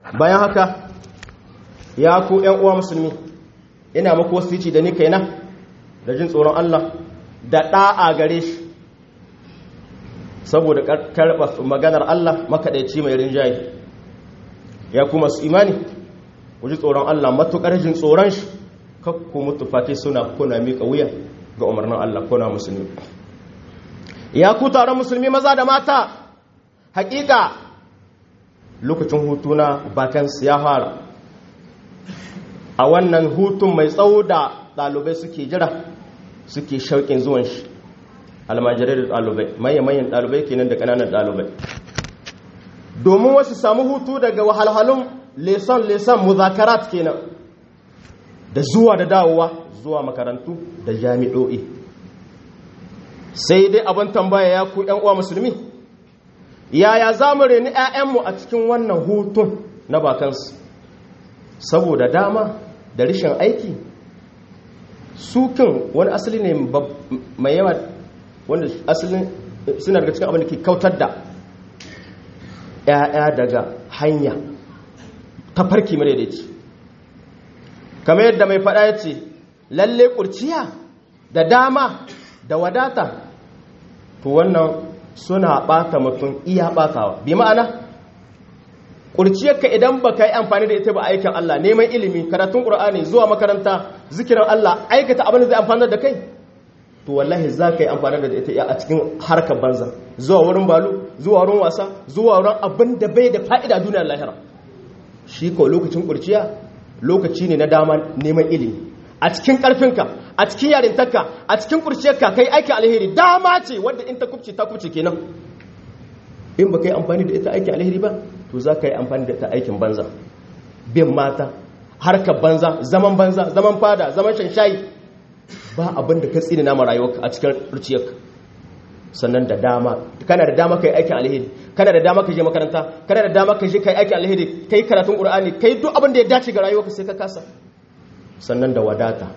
bayan haka ya ku ‘yan uwa musulmi ina maku wasici da ni kaina da jin tsoron Allah da ɗa'a gare shi saboda karɓa maganar Allah makaɗaici mai rinjaye ya kuma su imani ku ji tsoron Allah matuƙar jin tsoron shi kakku mutu fati suna kuna miƙa wuya ga umarnin Allah kuna musulmi ya ku taron musulmi maza da mata hakika lokacin hutu na bakansu ya fara a wannan hutun mai tsawo da ɗalibai suke jira suke shauƙin zuwan shi almajirai da ɗalibai mayan ɗalibai kenan da ƙananan ɗalibai domin wasu samu hutu daga wahalhalun leson-leson muzakarat kenan da zuwa da dawowa zuwa makarantu da jami'o'i sai dai abin tambaya ya ku uwa musulmi yaya za mu reni 'ya'yanmu a cikin wannan hutun na bakansu saboda dama da rishin aiki sukin wani asali ne mai yawa wanda asalin suna daga cikin abin da ke kautar da 'ya'ya daga hanya ta farki madaidaici kamar yadda mai faɗa ya ce lalle ƙurciya da dama da wadata to wannan suna ɓata mutum iya ɓatawa bi ma'ana ƙurciyarka idan ba ka yi amfani da ita ba aikin Allah neman ilimi karatun ƙur'ani zuwa makaranta zikirar Allah aikata abin da zai amfani da kai to wallahi za ka yi amfani da ita a cikin harkar banza zuwa wurin balu zuwa wurin wasa zuwa wurin abin da bai da fa'ida duniyar lahira shi ko lokacin ƙurciya lokaci ne na dama neman ilimi a cikin ƙarfinka a cikin yarintarka a cikin ƙurciyarka kai aikin alheri dama ce wadda in ta kubce ta kubce kenan in ba ka yi amfani da ita aikin alheri ba to za ka yi amfani da ita aikin banza bin mata harkar banza zaman banza zaman fada zaman shanshayi ba abin da ka tsini nama rayuwarka a cikin ƙurciyarka sannan da dama kana da dama kai aikin alheri kana da dama ka je makaranta kana da dama ka je kai aikin alheri kai karatun qur'ani kai duk abin da ya dace ga rayuwarka sai ka kasa sannan da wadata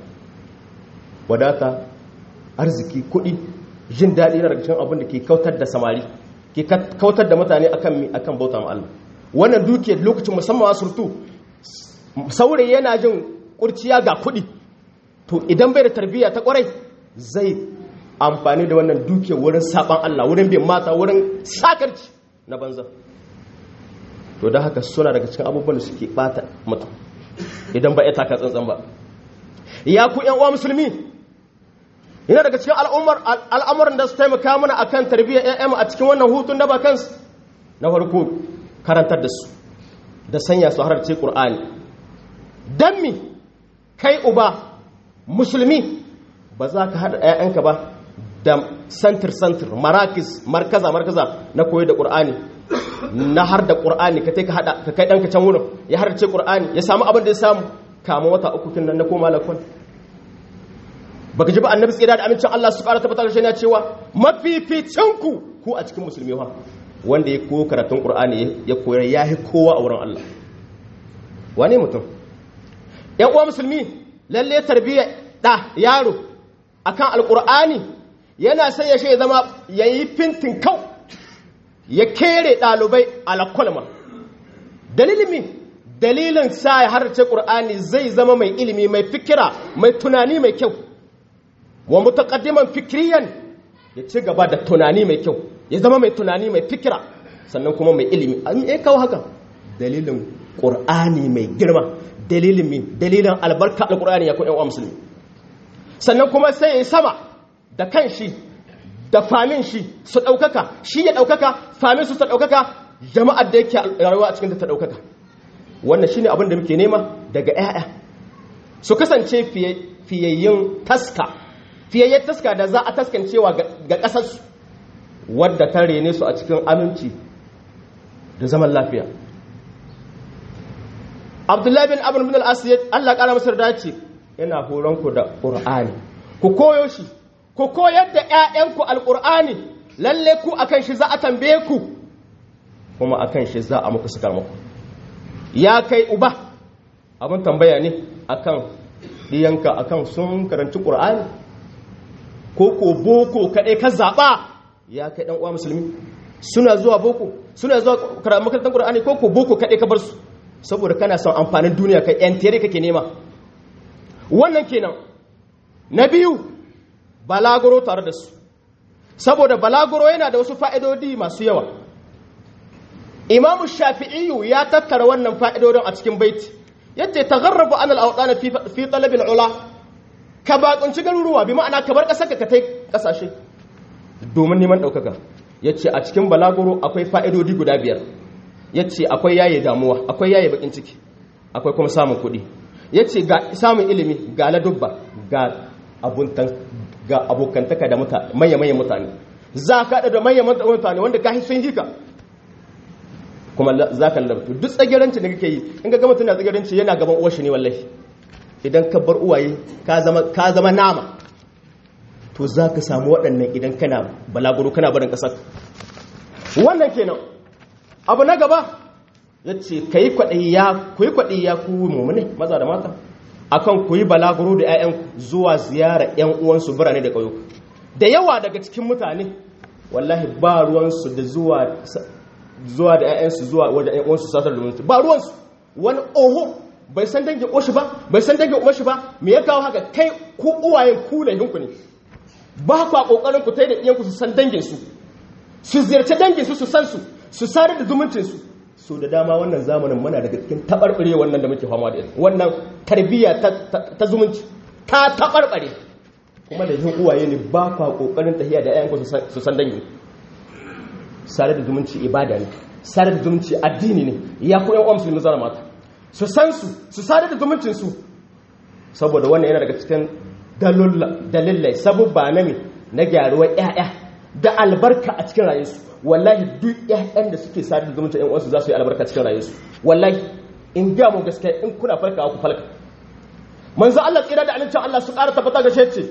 wadata arziki kuɗi jin daɗi na daga cikin abin da ke kautar da samari ke kautar da mutane akan mi akan bauta ma Allah wannan dukiyar lokacin musamman a surtu saurayi yana jin kurciya ga kuɗi to idan bai da tarbiyya ta kwarai zai amfani da wannan dukiyar wurin saban Allah wurin bin mata wurin sakarci na banza to da haka suna daga cikin abubuwan da suke bata mutum idan ba ya taka tsantsan ba ya ku yan uwa musulmi yana daga cikin al'amuran da su taimaka mana akan tarbiyyar ƴaƴanmu a cikin wannan hutun da ba kansu na farko karantar da su da sanya su hararce Qur'ani dan mi kai uba musulmi ba za ka haɗa ƴaƴanka ba da santir santir marakis markaza markaza na koyi da Qur'ani na har da ƙur'ani ka ka haɗa ka kai ɗanka can wurin ya harce ƙur'ani ya samu abin da ya samu kama wata uku kin nan na koma lakon baka ji ba annabi tsira da amincin Allah su ƙara tabbatar da shi yana cewa mafificin ku ku a cikin musulmi fa wanda ya koyo karatun ƙur'ani ya koyar ya yi kowa a wurin Allah wane mutum ƴan uwa musulmi lalle tarbiyya da yaro akan alƙur'ani yana sai ya ya zama yayi fintin kau ya kere ɗalibai alakwalma dalilin mi dalilin sa ya harce ƙur'ani zai zama mai ilimi mai fikira mai tunani mai kyau wa mutaqaddiman fikriyan ya ci gaba da tunani mai kyau ya zama mai tunani mai fikira sannan kuma mai ilimi an yi kawo haka dalilin ƙur'ani mai girma dalilin mi dalilin albarka alƙur'ani ya kuɗin wa musulmi sannan kuma sai ya yi sama da kan shi da famin shi su ɗaukaka shi ya ɗaukaka famin su ta ɗaukaka jama'ar da yake rayuwa a cikin ta ɗaukaka wannan shi ne abin da muke nema daga 'ya'ya su kasance fiyayyen taska fiyayyen taska da za a taskancewa ga ƙasarsu wadda ta rene su a cikin aminci da zaman lafiya abdullahi bin abin bin al'asiyar allah ƙara masar dace yana horonku da ƙur'ani ku koyo shi ku koyar da ‘ya'yanku alƙur'ani lalle ku a kan shi za a tambaye ku kuma a kan shi za a muku sukar muku ya kai uba abin tambaya ne a kan ɗiyanka a kan sun karanci ƙur'ani ko ko boko kaɗai ka zaɓa ya kai ɗan uwa musulmi suna zuwa boko suna zuwa makarantar ƙur'ani ko ko boko kaɗai ka bar su saboda kana son amfanin duniya kai yan tere kake nema wannan kenan na biyu balaguro tare da su saboda balaguro yana da wasu fa'idodi masu yawa imamu shafi'iyu ya tattara wannan fa'idodin a cikin baiti yadda ta garrabu an al'autana fi talabin ula ka bakunci garuruwa bi ma'ana ka bar ƙasar ka tai ƙasashe domin neman ɗaukaka ya ce a cikin balaguro akwai fa'idodi guda biyar ya ce akwai yaye damuwa akwai yaye bakin ciki akwai kuma samun kuɗi ya ce ga samun ilimi ga ladubba ga abokantaka da manya-manyan mutane za ka da manya-manyan mutane wanda ka sun hika kuma za ka lalabtu duk tsagiranci da kake yi in ga gama tana tsagiranci yana gaban uwar shi ne wallahi idan ka bar uwaye ka zama nama to za ka samu waɗannan idan kana balaguro kana barin ƙasar wannan kenan abu na gaba ya ce ka yi kwaɗayi ya ku mummune maza da mata akan ku yi balaguro da 'ya'yan zuwa ziyara 'yan uwansu birane da ƙauyuka da yawa daga cikin mutane wallahi ba ruwansu da zuwa zuwa da 'ya'yansu zuwa wajen 'yan uwansu satar da mutu ba ruwansu wani oho bai san dangin oshi ba bai san dangin umashi ba me ya kawo haka kai ku uwayen ku ne hinku ne ba ku a kokarin ku tai da iyanku su san dangin su su ziyarci dangin su su san su su sadar da zumuncin su so da dama wannan zamanin muna daga cikin tabarbare wannan da muke fama da wannan tarbiyya ta zumunci ta tabarbare kuma da yin uwaye ne ba ku a kokarin tahiya da iyanku su san dangin sadar da zumunci ibada ne sadar da zumunci addini ne ya ku yan uwa musulmi zara mata su san su su sadar da zumuncin su saboda wannan yana daga cikin dalilai sabubba na me na gyaruwar ƴaƴa da albarka a cikin rayuwarsu wallahi duk ƴaƴan da suke sadar da zumuncin ƴan uwansu za su yi albarka cikin rayuwarsu wallahi in ga mu gaskiya in kuna farka ku falka manzo Allah tsira da alincin Allah su ƙara tabbata ga shi ce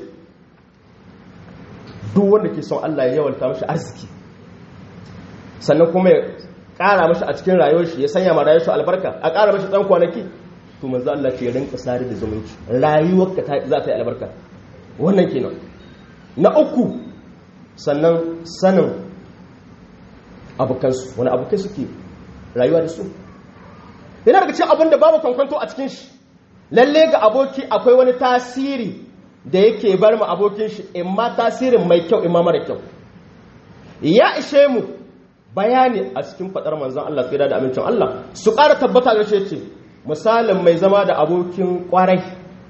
duk wanda ke son Allah ya yawalta mashi arziki sannan kuma ya ƙara mashi a cikin rayuwar shi ya sanya ma rayuwar shi albarka a ƙara mashi ɗan kwanaki to manzo Allah ce rinka sare da zumunci rayuwar ka za ta yi albarka wannan kenan na uku sannan sanin abokansu wani abokai suke rayuwa da su yana daga cikin abin da babu kwankwanto a cikin shi lalle ga aboki akwai wani tasiri da yake bar mu abokin shi imma tasirin mai kyau imma mara kyau ya ishe mu bayani a cikin fadar manzon Allah tsira da amincin Allah su ƙara tabbata ga ce misalin mai zama da abokin ƙwarai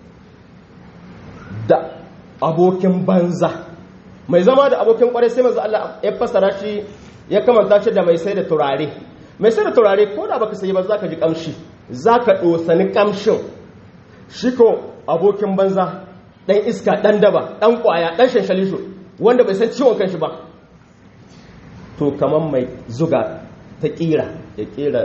da abokin banza mai zama da abokin ƙwarai sai manzon Allah ya fassara shi ya kamanta shi da mai sai da turare mai sai da turare ko da baka sayi ba zaka ji kamshi zaka dosani kamshin shi ko abokin banza dan iska dan daba dan kwaya dan shanshalisho wanda bai san ciwon kanshi ba to kamar mai zuga ta kira ya kira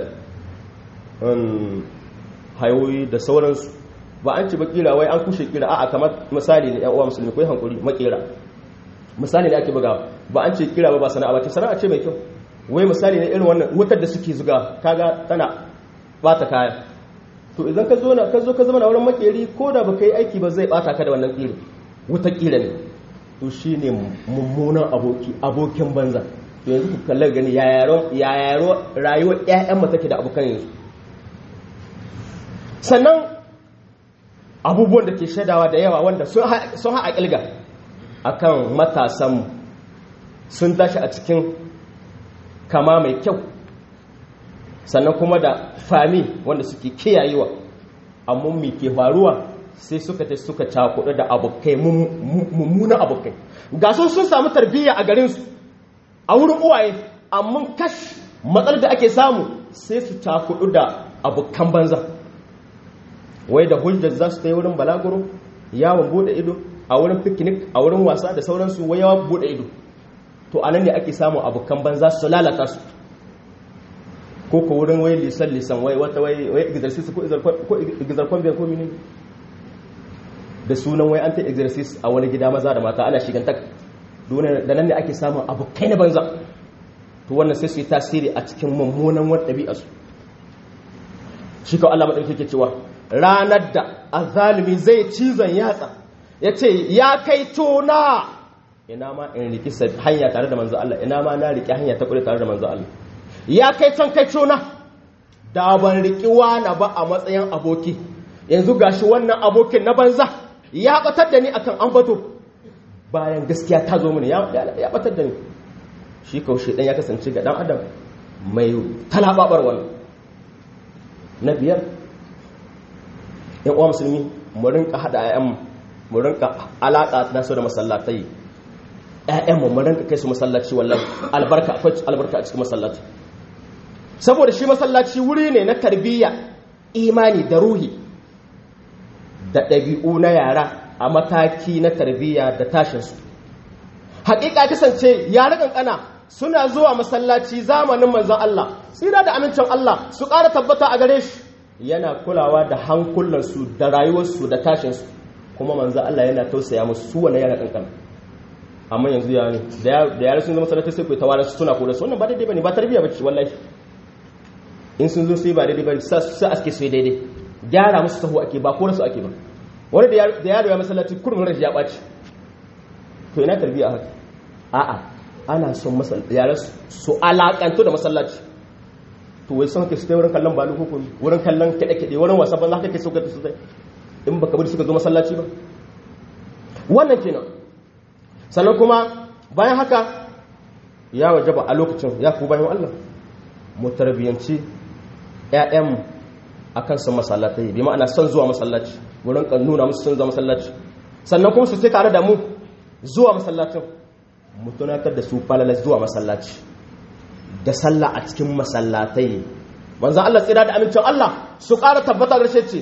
hayoyi da sauransu ba an ci ba kira wai an kushe kira a'a kamar misali ne yan uwa musulmi ko hankuri makera misali ne ake buga ba an ce kira ba ba sana'a ba ce sana'a ce mai kyau wai misali ne irin wannan wutar da suke zuga kaga tana bata kaya to idan ka zo na ka zo ka zama na wurin makeri ko da baka yi aiki ba zai bata ka da wannan kira wutar kira ne to shine mummunan aboki abokin banza to yanzu ku kallar gani ya yaro rayuwar ƴaƴan mu take da abokan yanzu sannan abubuwan da ke shaidawa da yawa wanda sun haɗa ƙilga akan matasanmu sun tashi a cikin kama mai kyau sannan kuma da fami wanda suke kiyayewa amma mai ke faruwa sai suka ta suka cakudu da abokai mummunan abokai ga sun sun samu tarbiyya a garinsu a wurin uwaye amma kash matsalar da ake samu sai su cakudu da abokan banza wai da hujjar za su ta yi wurin balaguro yawon bude ido a wurin picnic a wurin wasa da sauransu wai yawon bude ido to anan ne ake samun abokan banza su lalata su ko ko wurin wai lisan lisan wai wata wai wai exercise ko exercise ko biyan ko mini da sunan wai an ta exercise a wani gida maza da mata ana shigantaka da nan ne ake samun abokai na banza to wannan sai su yi tasiri a cikin mummunan wani ɗabi'a su shi kawai Allah maɗauki ke cewa ranar da azalimi zai cizon yatsa ya ce ya kai tona ina ma in riki hanya tare da manzo Allah ina ma na riki hanya ta kure tare da manzo Allah ya kai can kai tona da ban riki wani ba a matsayin aboki yanzu gashi wannan abokin na banza ya batar da ni akan ambato bayan gaskiya ta zo mini ya batar da ni shi kaushe dan ya kasance ga dan adam mai talababar wannan na biyar yan uwa musulmi mu rinka hada ayyan mu rinka alaka na su da masallatai ƴaƴan mu rinka kai su masallaci wallahi albarka akwai albarka a cikin masallaci saboda shi masallaci wuri ne na tarbiyya imani da ruhi da ɗabi'u na yara a mataki na tarbiyya da tashinsu haƙiƙa kasance yara ƙanƙana suna zuwa masallaci zamanin manzon Allah tsira da amincin Allah su ƙara tabbata a gare shi yana kulawa da hankulansu da rayuwarsu da tashinsu kuma manzon Allah yana tausaya musu su wannan yara ƙanƙana amma yanzu ya ne da yara sun zama masallaci sai ku tawara su suna kula su wannan ba daidai bane ba tarbiyya bace wallahi in sun zo sai ba daidai bane sa aske su daidai gyara musu sahu ake ba ko su ake ba wani da yaro ya masallaci kurmin rashi ya ɓaci to ina tarbiyya haka a'a ana son yaran su alakantu da masallaci to wai sun haka su kai wurin kallon balu ko wurin kallon kiɗe-kiɗe wurin wasa ban za ka kai sauka su sai in baka bari suka zo masallaci ba wannan kenan sannan kuma bayan haka ya wajaba a lokacin ya ku bayan Allah mu tarbiyyanci ƴaƴanmu akan son masallatai bi ma'ana son zuwa masallaci wurin kan nuna musu son zuwa masallaci sannan kuma su ce tare da mu zuwa masallacin mu tunatar da su falalar zuwa masallaci da sallah a cikin masallatai manzo Allah tsira da amincin Allah su ƙara tabbata da ce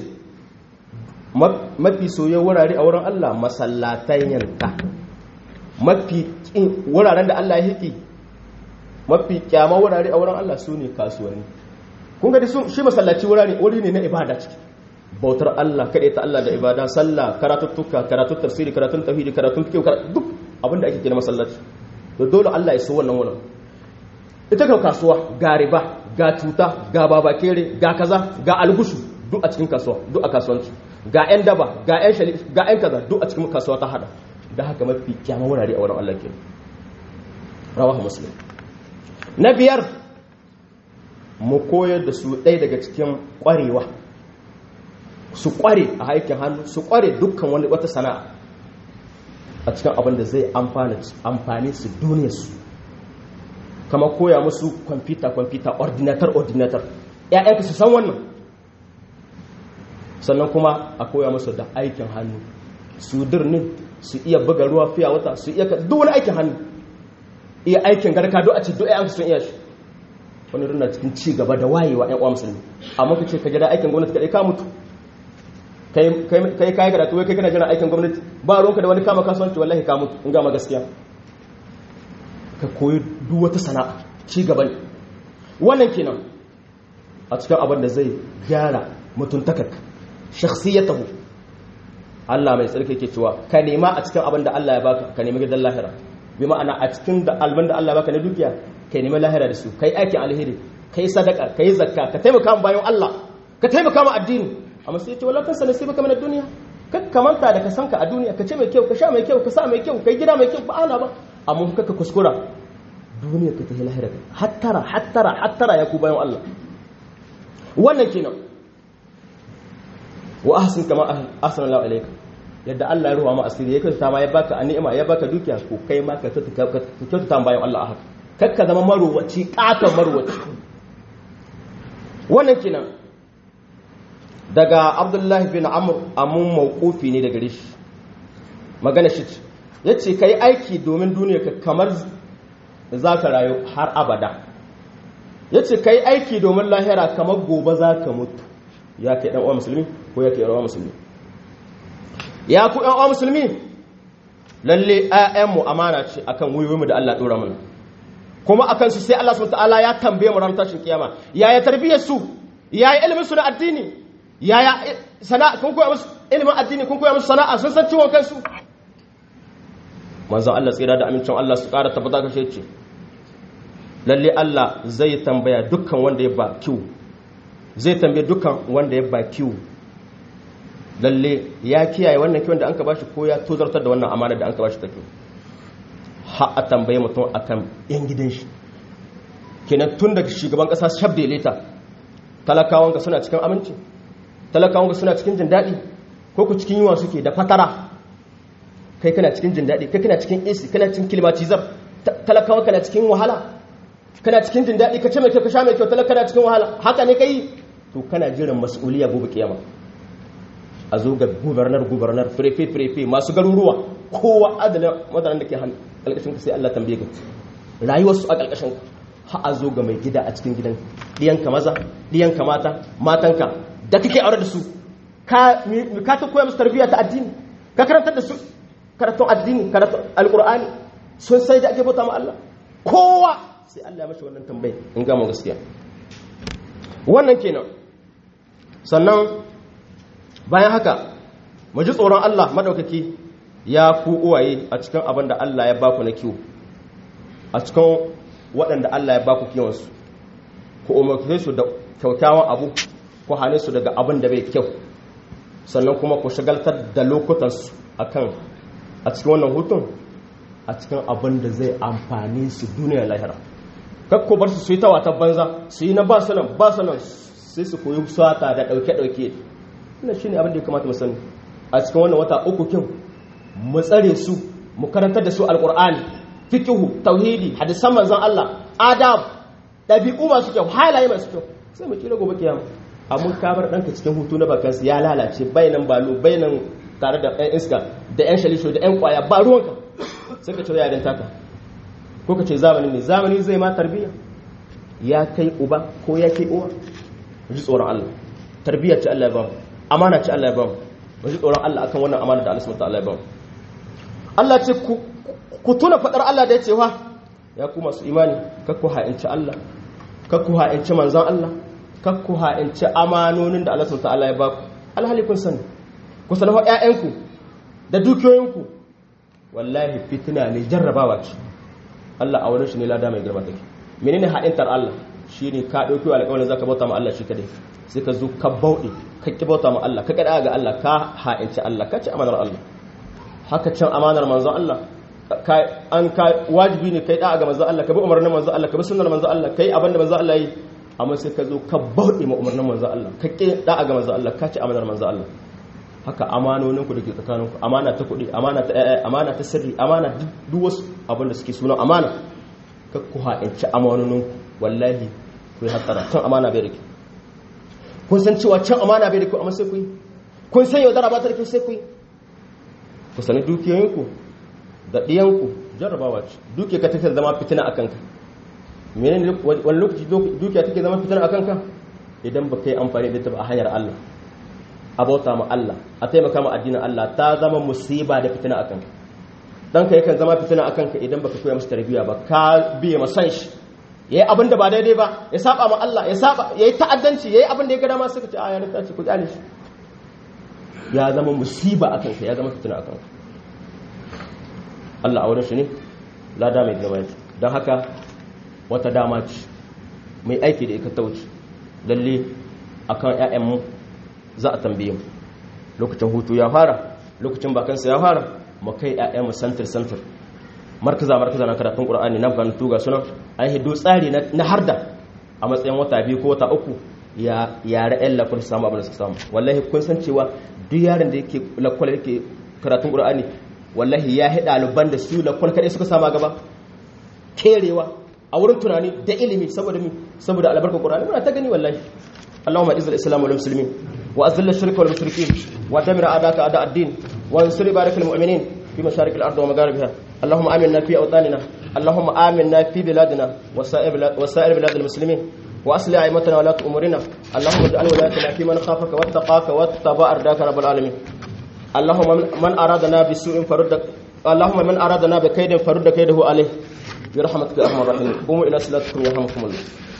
mafi soyayyen wurare a wurin Allah masallatai yanka mafi wuraren da Allah ya hiki mafi kyama wurare a wurin Allah su ne kasuwanni kun ga shi masallaci wurare wuri ne na ibada ciki bautar Allah kaɗai ta Allah da ibada sallah karatuttuka karatun tafsiri karatun tauhidi karatun fiqh duk abinda ake kira masallaci to dole Allah ya so wannan wurin ita ka kasuwa ga riba ga cuta ga babakere ga kaza ga algushu duk a cikin kasuwa duk a kasuwanci ga yan daba ga yan shali ga yan kaza duk a cikin kasuwa ta hada da haka mafi kyamar wurare a wurin Allah ke rawahu muslim na biyar mu koyar da su ɗaya daga cikin ƙwarewa su ƙware a haikin hannu su ƙware dukkan wani wata sana'a a cikin abin da zai amfani su duniyarsu kama koya musu kwamfuta-kwamfuta ordinator-ordinator ‘ya'yanka su san wannan sannan kuma a koya musu da aikin hannu su dirnin su iya buga ruwa fiya wata su iya duk wani aikin hannu iya aikin garka duk a ce duk ‘ya'yanka sun iya shi wani rina cikin ci gaba da wayewa ‘yan uwa musulmi amma ka ce ka gida aikin gwamnati kaɗai ka mutu kai kai karatu wai kai kana jiran aikin gwamnati ba ruwanka da wani kama kasuwanci wallahi ka mutu in ga ma gaskiya ka koyi duk wata sana'a ci gaba ne wannan kenan a cikin abin da zai gyara mutuntakar shakhsiyatahu Allah mai tsarki yake cewa ka nema a cikin abin da Allah ya baka ka nemi gidan lahira bi ma'ana a cikin da alban da Allah ya baka na dukiya ka nemi lahira da su kai aikin alheri kai sadaka kai zakka ka taimaka bayan Allah ka taimaka ma addini amma sai ce wala tansa nasibaka min ad-dunya kakka manta da ka sanka a duniya ka ce mai kyau ka sha mai kyau ka sa mai kyau kai gida mai kyau ba ana ba amma kakka kuskura duniya ka tafi lahira hattara hattara hattara ya ku bayan Allah wannan kenan wa ahsin kama ahsana Allah alayka yadda Allah ya ruwa ma asiri ya kyauta ma ya baka ni'ima ya baka dukiya ko kai ma ka kyauta bayan Allah a haka kakka zama marowaci katon marowaci wannan kenan daga abdullahi bin amur amun mawkufi ne daga rishi magana shi ce ya ce ka yi aiki domin duniya ka kamar za ka rayu har abada ya ce ka yi aiki domin lahira kamar gobe za ka mutu ya kai ɗan'uwa musulmi ko ya kai ɗan'uwa musulmi ya ku ɗan'uwa musulmi lalle ‘ya'yanmu amana ce akan wuyoyinmu da Allah ɗora mana kuma akan su sai Allah subhanahu ta'ala ya tambaye mu ran tashin kiyama yaya tarbiyyar su yaya ilimin su na addini yaya sana'a kun koya musu ilimin addini kun koya musu sana'a sun san ciwon kansu manzon Allah tsira da amincin Allah su ƙara tabbata kashe ce lalle Allah zai tambaya dukkan wanda ya ba kiwo zai tambaye dukkan wanda ya ba kiwo lalle ya kiyaye wannan kiwon da an ka bashi ko ya tozartar da wannan amana da an ka bashi ta kiwo har a tambaye mutum akan yan gidan shi kenan tun daga shugaban ƙasa shabda leta talakawanka suna cikin aminci talakawanka suna cikin jin daɗi ko ku cikin yiwa suke da fatara kai kana cikin jin daɗi kai kana cikin AC kana cikin climatizar talakawanka na cikin wahala kana cikin jin daɗi ka ce mai kyau ka sha mai kyau talaka na cikin wahala haka ne kai to kana jiran mas'uliya gobe kiyama a zo ga gubernar gubernar firefe firefe masu garuruwa kowa adana madaran da ke ƙarƙashin ka sai Allah tambaye ka rayuwarsu a ƙarƙashin ka ha a zo ga mai gida a cikin gidan ɗiyanka maza ɗiyanka mata matanka da kake aure da su ka ka ta koya musu tarbiyya ta addini ka karantar da su karatun addini karatun alƙur'ani sun sai da ake bauta ma Allah kowa sai Allah ya mashi wannan tambayi in ga mu gaskiya wannan kenan sannan bayan haka mu ji tsoron Allah madaukaki ya ku uwaye a cikin abin da Allah ya baku na kiwo a cikin waɗanda Allah ya baku kiwonsu ku umarce su da kyaukyawan abu ku hane su daga abin da bai kyau sannan kuma ku shagaltar da lokutansu akan a cikin wannan hutun a cikin abin da zai amfani su duniya lahira kakko bar su su yi ta wata banza su yi na ba su nan ba su nan sai su koyi sata da ɗauke-ɗauke ina shi ne abin da ya kamata mu sani a cikin wannan wata uku kin mu tsare su mu karantar da su alƙur'ani fikihu tauhidi hadisan manzon Allah adab ɗabi'u masu kyau halaye masu kyau sai mu kira gobe kiyama amma ka bar ɗanka cikin hutu na bakansu ya lalace bainan balo bainan tare da ɗan iska da ƴan shalisho da ƴan ƙwaya ba ruwanka sai ka ce ya taka ko ka ce zamani ne zamani zai ma tarbiyya ya kai uba ko ya kai uwa ji tsoron Allah tarbiyyar ce Allah ya ba mu amana ce Allah ya ba mu ji tsoron Allah akan wannan amana da Allah subhanahu wa ta'ala ya ba mu Allah ce ku ku tuna fadar Allah da ya ce wa ya ku masu imani kakku ha'inci Allah kakku ha'inci manzan Allah kakku ha'inci amanonin da Allah subhanahu wa ta'ala ya ba ku alhali kun sani ku sanar ƴaƴanku da dukiyoyinku wallahi fitina ne jarrabawa ce Allah a wurin shi ne lada mai girma take menene ha'intar Allah shine ka dauki alƙawarin zaka bauta ma Allah shi kadai sai ka zo ka bauɗe ka ki bauta ma Allah ka kada ga Allah ka ha'inci Allah ka ci amanar Allah haka can amanar manzon Allah an ka wajibi ne kai da'a ga manzon Allah ka bi umarnin manzon Allah ka bi sunnar manzon Allah kai abin da manzon Allah yi amma sai ka zo ka bauɗe ma umarnin manzon Allah ka ki da'a ga manzon Allah ka ci amanar manzon Allah haka amanoninku da ke tsakaninku amana ta kuɗi amana ta ƴaƴa amana ta sirri amana duk wasu abin da suke sunan amana ka ku ha'inci amanoninku wallahi ku yi hatsara can amana bai da ke kun san cewa can amana bai da ku amma sai ku yi kun san yaudara ba ta da ke sai ku yi ku sani dukiyoyinku da ɗiyanku jarrabawa ce dukiya ka take zama fitina a kanka menene wani lokaci dukiya take zama fitina a kanka idan ba ka yi amfani da ta ba a hanyar Allah a bauta ma Allah a taimaka ma addinin Allah ta zama musiba da fitina akan ka dan ka yakan zama fitina akan ka idan baka koya masa tarbiyya ba ka biye ma san shi yayi abin da ba daidai ba ya saba ma Allah ya saba yayi ta'addanci yayi abin da ya ga dama suka ce a ya rika ce ku kyale shi ya zama musiba akan ka ya zama fitina akan ka Allah a wurin shi ne lada mai girma don haka wata dama ce mai aiki da ika tauci lalle akan ƴaƴan mu za a tambaye mu lokacin hutu ya fara lokacin bakansa ya fara mu kai ƴaƴan mu santir santir markaza markaza na karatun qur'ani na kan tuga sunan ai hido tsari na harda a matsayin wata biyu ko wata uku ya yare ƴan lakul samu abin da suka samu wallahi kun san cewa duk yaron da yake lakul yake karatun qur'ani wallahi ya hida ɗaliban da su lakul kadai suka sama gaba kerewa a wurin tunani da ilimi saboda mi saboda albarkar qur'ani muna ta gani wallahi اللهم اعز الاسلام والمسلمين واذل الشرك والمشركين ودمر اعداءك اعداء الدين وانصر بارك المؤمنين في مشارق الارض ومغاربها اللهم امنا في اوطاننا اللهم امنا في بلادنا وسائر بلاد, وسائر بلاد المسلمين واصلح ائمتنا ولاة امورنا اللهم اجعل ولايتنا في من خافك واتقاك واتبع رداك رب العالمين اللهم من ارادنا بسوء فرد اللهم من ارادنا بكيد فرد كيده عليه برحمتك يا ارحم الراحمين قوموا الى صلاتكم يرحمكم الله